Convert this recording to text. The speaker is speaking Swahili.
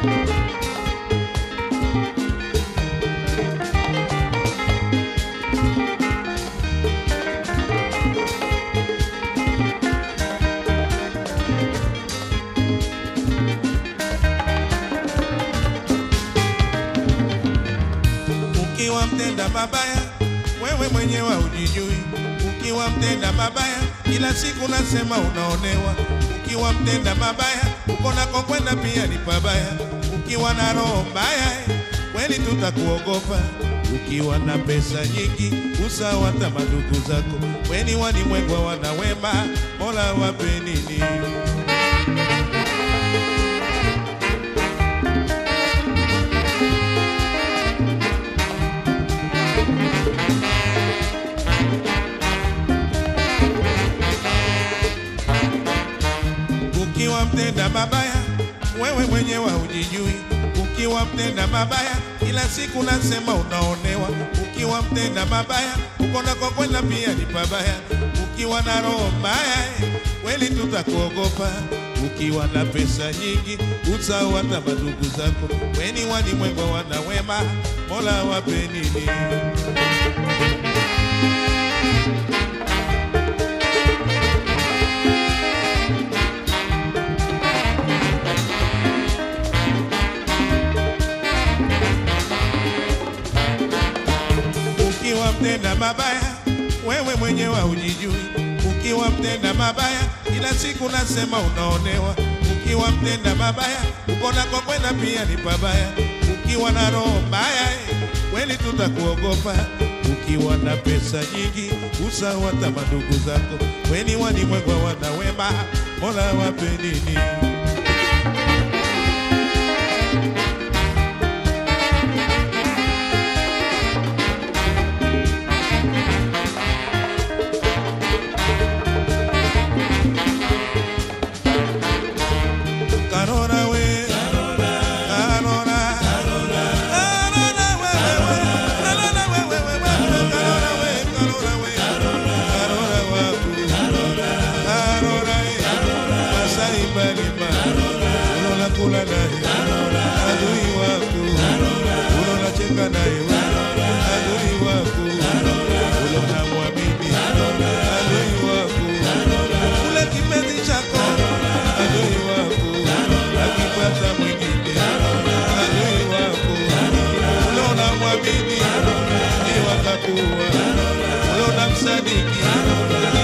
Ukiwa mtenda mabaya, wewe mwenyewe hujijui. Ukiwa mtenda mabaya, kila siku nasema unaonewa. Ukiwa mtenda mabaya, uko nako kwenda pia ni pabaya. Ukiwa na roho mbaya, eh, kweli tutakuogopa. Ukiwa na pesa nyingi, usawa hata madugu zako. Weni walimwengwa wana wema, Mola wape nini? Ukiwa mtenda mabaya, wewe mwenyewe hujijui. Ukiwa mtenda mabaya, kila siku nasema unaonewa. Ukiwa mtenda mabaya, uko nako kwenda pia ni pabaya. Ukiwa na roho mbaya, eh, kweli tutakuogopa. Ukiwa na pesa nyingi, usahau hata madugu zako. Weni walimwengu wana wema, Mola wape nini? Ukiwa mtenda mabaya, wewe mwenyewe hujijui. Ukiwa mtenda mabaya, kila siku nasema unaonewa. Ukiwa mtenda mabaya, uko nako kwenda pia ni pabaya. Ukiwa na roho mbaya, eh, kweli tutakuogopa. Ukiwa na pesa nyingi, usahau hata madugu zako. Weni walimwengu wana wema, Mola wape nini? Karora we, Karora, Karora, Karora we, we, we, Karora we, we, we, we, Karora we, Karora we, Karora waku, Karora eh, Masai Balima, unaona kula naye, adui waku, unaona cheka naye, adui waku, unaona mwamini, adui waku, ule kipenzi chako, adui waku, akipata mwingine, adui wako, unaona mwamini, ni wakakuwa, unaona msadiki,